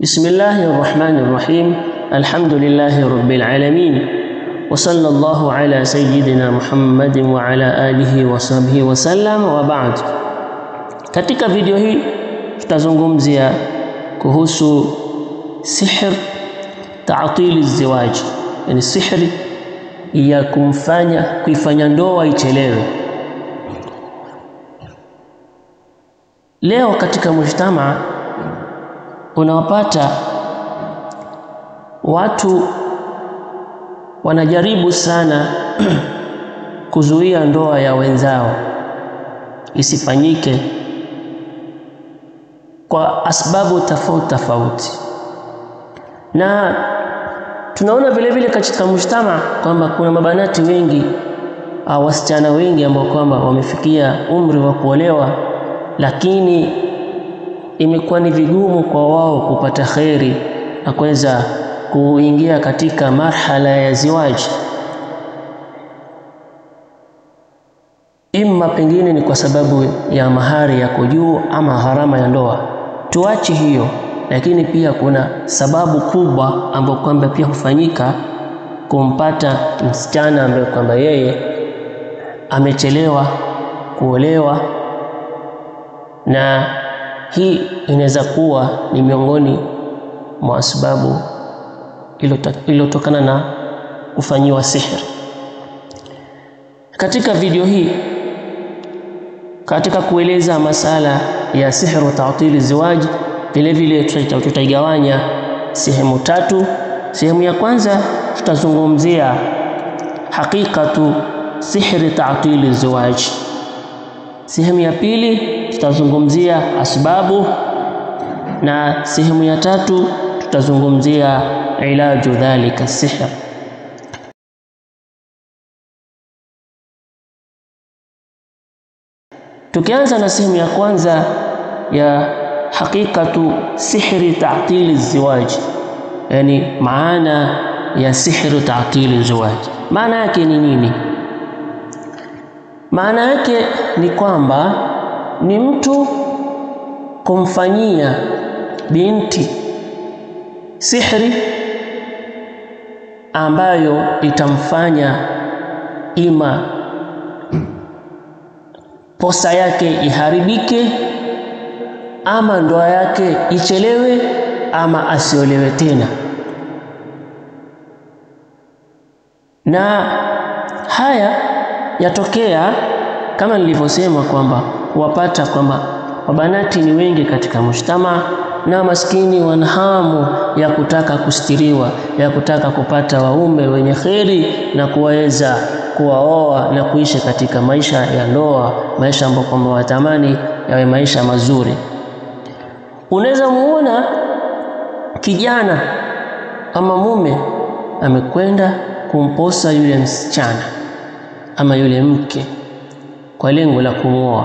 بسم الله الرحمن الرحيم الحمد لله رب العالمين وصلى الله على سيدنا Muhammad wa ala alihi wa sahbihi wasallam wa ba'd. Katika video hii tutazungumzia kuhusu sihr ta'til ziwaj, yani sihri ya kumfanya kuifanya ndoa ichelewe. Leo katika mujtamaa unawapata watu wanajaribu sana kuzuia ndoa ya wenzao isifanyike kwa asbabu tofauti tofauti, na tunaona vile vile katika mujtama kwamba kuna mabanati wengi au wasichana wengi ambao kwamba wamefikia umri wa kuolewa, lakini imekuwa ni vigumu kwa wao kupata kheri na kuweza kuingia katika marhala ya ziwaji. Imma pengine ni kwa sababu ya mahari yako juu ama gharama ya ndoa, tuache hiyo. Lakini pia kuna sababu kubwa ambayo kwamba pia hufanyika kumpata msichana ambaye kwamba yeye amechelewa kuolewa, na hii inaweza kuwa ni miongoni mwa sababu iliyotokana na kufanyiwa sihiri. Katika video hii, katika kueleza masala ya sihru ta'til ziwaji, vile vile tutaigawanya sehemu tatu. Sehemu ya kwanza tutazungumzia haqiqatu sihri ta'til ziwaji. Sehemu ya pili tutazungumzia asbabu, na sehemu ya tatu tutazungumzia ilaju dhalika sihr. Tukianza na sehemu ya kwanza ya haqiqatu sihri ta'til ziwaji, yani maana ya sihru ta'til ziwaji, maana yake ni nini? Maana yake ni kwamba ni mtu kumfanyia binti sihri ambayo itamfanya ima posa yake iharibike, ama ndoa yake ichelewe, ama asiolewe tena. Na haya yatokea kama nilivyosema kwamba wapata kwamba wabanati ni wengi katika mujtamaa na maskini wana hamu ya kutaka kustiriwa, ya kutaka kupata waume wenye kheri na kuweza kuwaoa na kuishi katika maisha ya ndoa, maisha ambayo kwamba watamani yawe maisha mazuri. Unaweza muona kijana ama mume amekwenda kumposa yule msichana ama yule mke kwa lengo la kumwoa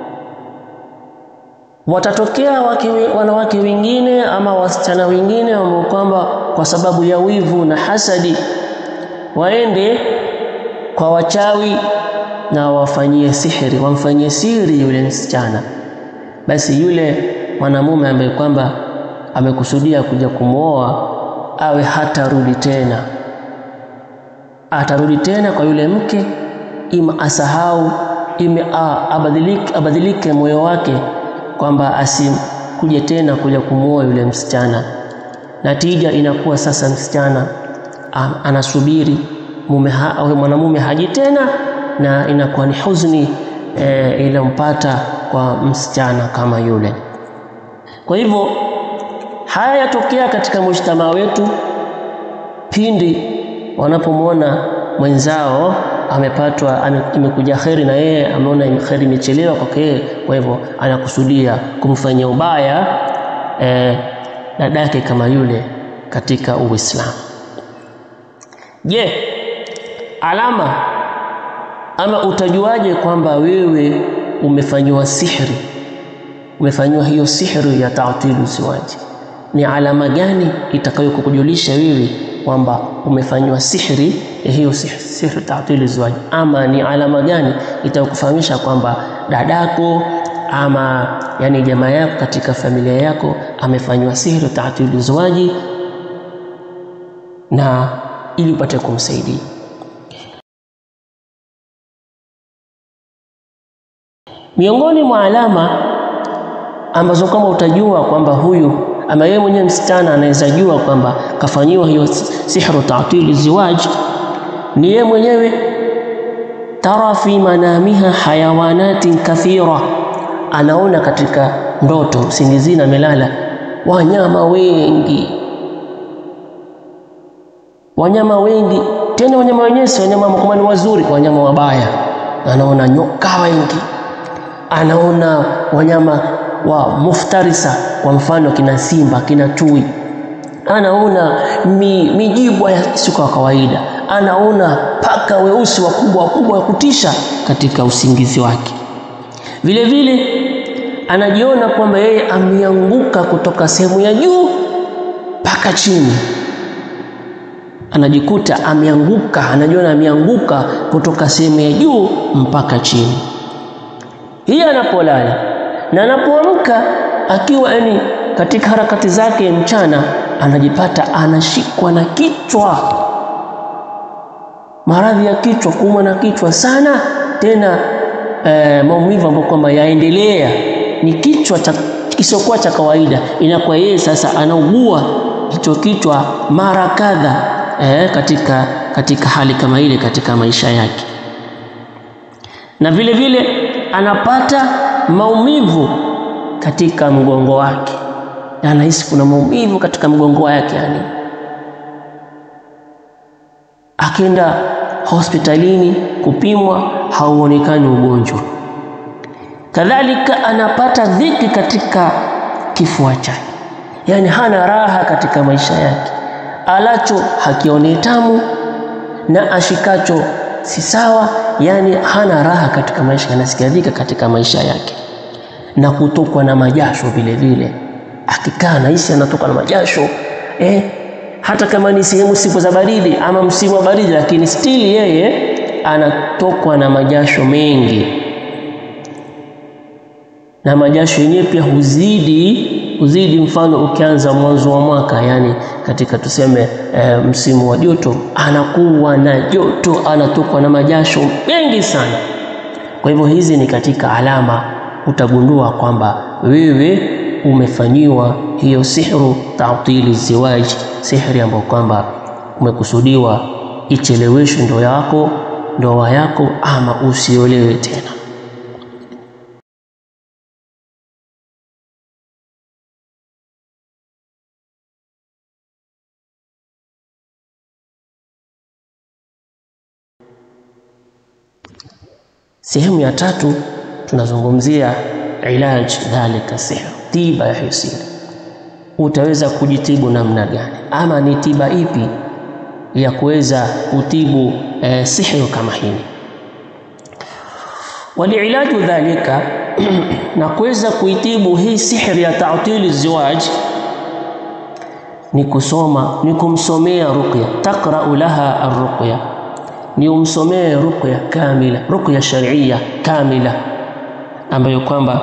watatokea wake, wanawake wengine ama wasichana wengine ambao kwamba kwa sababu ya wivu na hasadi waende kwa wachawi na wafanyie sihiri, wamfanyie siri yule msichana. Basi yule mwanamume ambaye kwamba amekusudia kuja kumwoa awe hatarudi tena, atarudi tena kwa yule mke, ima asahau, ime abadilike, abadilike moyo wake kwamba asikuje tena kuja kumwoa yule msichana. Natija inakuwa sasa msichana anasubiri mume ha, mwanamume haji tena, na inakuwa ni huzuni e, iliyompata kwa msichana kama yule. Kwa hivyo haya yatokea katika mujtamaa wetu pindi wanapomwona mwenzao amepatwa imekuja kheri na yeye ameona kheri imechelewa kwake yeye, kwa hivyo anakusudia kumfanyia ubaya eh, dadake kama yule katika Uislamu. Je, alama ama utajuaje kwamba wewe umefanyiwa sihri, umefanyiwa hiyo sihri ya ta'tilu ziwaji? Ni alama gani itakayokujulisha wewe kwamba umefanyiwa sihri ya hiyo sihri ta'til ziwaji, ama ni alama gani itakufahamisha kwamba dadako ama yani jamaa yako katika familia yako amefanywa sihri taatili zawaji, na ili upate kumsaidia. Miongoni mwa alama ambazo kama utajua kwamba huyu ama yeye mwenyewe msichana anaweza jua kwamba kafanyiwa hiyo sihru taatili ziwaj, ni yeye mwenyewe tara fi manamiha hayawanatin kathira, anaona katika ndoto usingizini, amelala wanyama wengi, wanyama wengi, tena wanyama wenyewe si wanyama kama ni wazuri, wanyama wabaya. Anaona nyoka wengi, anaona wanyama wa muftarisa, kwa mfano kina simba, kina chui, anaona mi, mijibwa ya siku ya kawaida, anaona paka weusi wakubwa wakubwa wa kutisha katika usingizi wake. Vile vile anajiona kwamba yeye ameanguka kutoka sehemu ya juu mpaka chini, anajikuta ameanguka, anajiona ameanguka kutoka sehemu ya juu mpaka chini. Hii anapolala na anapoamka akiwa yani katika harakati zake mchana, anajipata anashikwa na kichwa, maradhi ya kichwa, kuumwa na kichwa sana, tena e, maumivu ambayo kwamba yaendelea, ni kichwa cha kisiokuwa cha kawaida. Inakuwa yeye sasa anaugua hicho kichwa mara kadha e, katika, katika hali kama ile katika maisha yake, na vile vile anapata maumivu katika mgongo wake, anahisi kuna maumivu katika mgongo wake. Yani akienda hospitalini kupimwa, hauonekani ugonjwa. Kadhalika anapata dhiki katika kifua chake, yani hana raha katika maisha yake, alacho hakione tamu na ashikacho si sawa, yani hana raha katika maisha, anasikia dhiki katika maisha yake, na kutokwa na majasho vile vile. Akikaa nahisi anatoka na majasho eh, hata kama ni sehemu siku za baridi ama msimu wa baridi, lakini stili yeye anatokwa na majasho mengi, na majasho yenyewe pia huzidi huzidi. Mfano, ukianza mwanzo wa mwaka, yani katika tuseme e, msimu wa joto, anakuwa na joto, anatokwa na majasho mengi sana. Kwa hivyo hizi ni katika alama utagundua kwamba wewe umefanyiwa hiyo sihru taatili ziwaji, sihri ambayo kwamba umekusudiwa icheleweshwe ndoa yako ndoa yako ama usiolewe tena. Sehemu ya tatu tunazungumzia ilaj dhalika sihr, tiba ya hiyo sihri. Utaweza kujitibu namna gani, ama ni tiba ipi ya kuweza kutibu eh, sihri kama hili? Waliilaju dhalika na kuweza kuitibu hii sihri ya taatili ziwaj ni kusoma, ni kumsomea ruqya, taqra'u laha arruqya ni umsomee ruqya kamila, ruqya sharia kamila, ambayo kwamba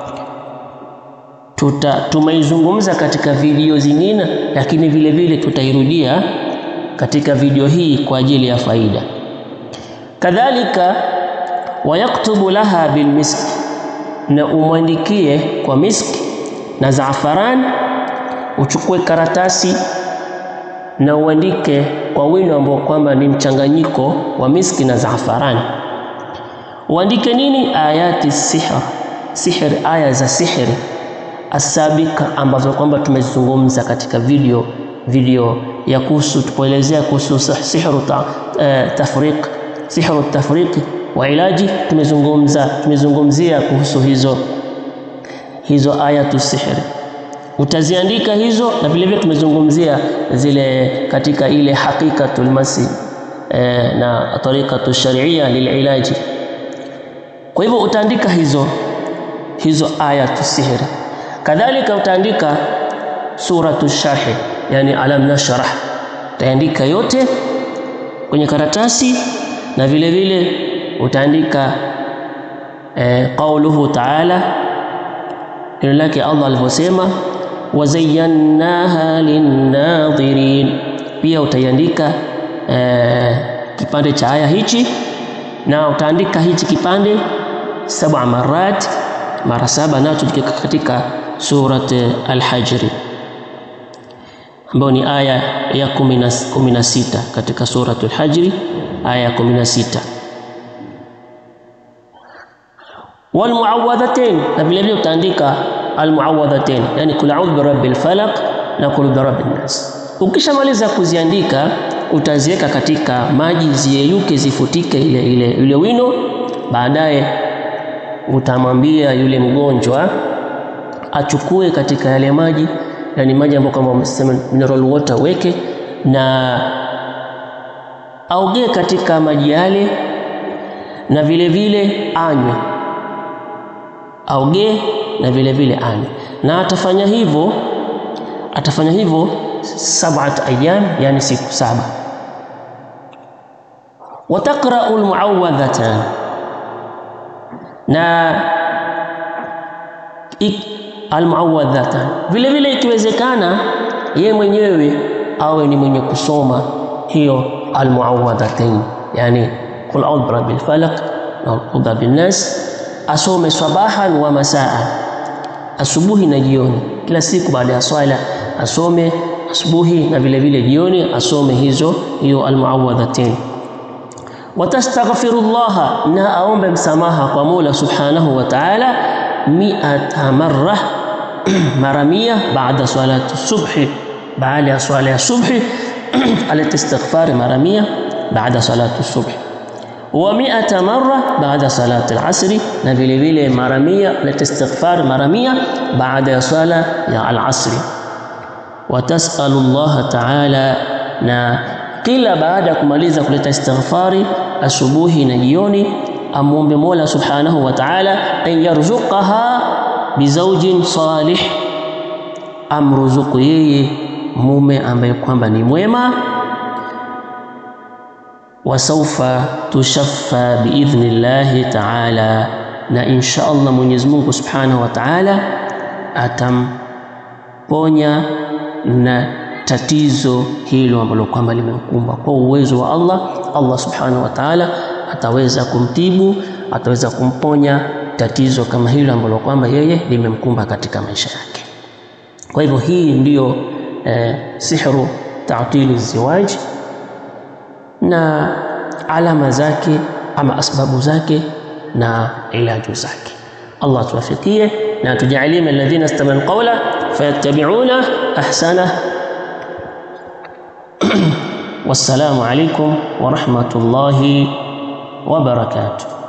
tuta tumeizungumza katika video zingine, lakini vile vile tutairudia katika video hii kwa ajili ya faida. Kadhalika, wayaktubu laha bilmiski, na umwandikie kwa miski na zaafaran. Uchukue karatasi na uandike kwa wino ambao kwamba ni mchanganyiko wa miski na zaafarani. Uandike nini? Ayati sihr, sihr, aya za sihri asabika, ambazo kwamba tumezungumza katika video video ya kuhusu tupoelezea kuhusu sihru ta, eh, tafriq sihru tafriqi wa ilaji. Tumezungumza tumezungumzia kuhusu hizo hizo ayatu sihri utaziandika hizo na vile vile tumezungumzia zile katika ile haqiqatul masi e, na tariqatu sharia lililaji. Kwa hivyo utaandika hizo hizo ayatu sihri, kadhalika utaandika suratu sharhi, yani alam nashrah, utaandika yote kwenye karatasi na vile vile utaandika e, qauluhu taala, neno lake Allah alivyosema wazayyannaha linnadhirin. Pia utaiandika eh, kipande cha aya hichi na utaandika hichi kipande saba marat mara saba, nacho katika surat Al-Hajri ambayo ni aya ya kumi na sita katika suratul Hajri aya ya kumi na sita walmuawadhatain, na vile vile utaandika almuawadhatain, yani kul a'udhu birabbil falaq na kul birabbin nas. Ukishamaliza kuziandika utaziweka katika maji ziyeyuke, zifutike ile ile ile wino. Baadaye utamwambia yule mgonjwa achukue katika yale maji yani maji ambayo kama wamesema mineral water weke na aogee katika maji yale, na vile vile anywe, aogee na vile vile anywe, na atafanya hivyo atafanya hivyo sab'at ayyam, yani siku saba. Wataqra'u almu'awwadhatan, na almuawadhatan vile vile, ikiwezekana ye mwenyewe awe ni mwenye kusoma hiyo almuawadhatain, yani qul a'udhu birabbil falaq na qul bin nas, asome sabahan wa masaa, asubuhi na jioni, kila siku baada ya swala asome asubuhi na vile vile jioni asome hizo hiyo almuawadhatain. Watastaghfirullaha, na aombe msamaha kwa Mola subhanahu wa ta'ala miata marra mara mia baada salati subhi, baada ya swala ya subhi alete istighfari mara mia baada salati subhi, wa miata marra baada salati al-asri, na vile vile mara mia alete istighfari mara mia baada ya swala ya al-asri. Wa tasalu Allah ta'ala, na kila baada ya kumaliza kuleta istighfari asubuhi na jioni amwombe Mola subhanahu wa ta'ala an yarzuqaha bizaujin salih, amruzuku yeye mume ambaye kwamba ni mwema. Wa saufa tushaffa biidhni llahi ta'ala, na insha Allah Mwenyezi Mungu subhanahu wa ta'ala atamponya na tatizo hilo ambalo kwamba limemkumba kwa uwezo wa Allah. Allah subhanahu wa ta'ala ataweza kumtibu, ataweza kumponya tatizo kama hilo ambalo kwamba yeye limemkumba katika maisha yake. Kwa hivyo hii ndiyo eh, sihru ta'tili ziwaj na alama zake ama asbabu zake na ilaju zake. Allah tuwafikie na tujalie min alladhina istami'u qawla fayattabi'una ahsana. Wassalamu alaykum wa rahmatullahi wa barakatuh.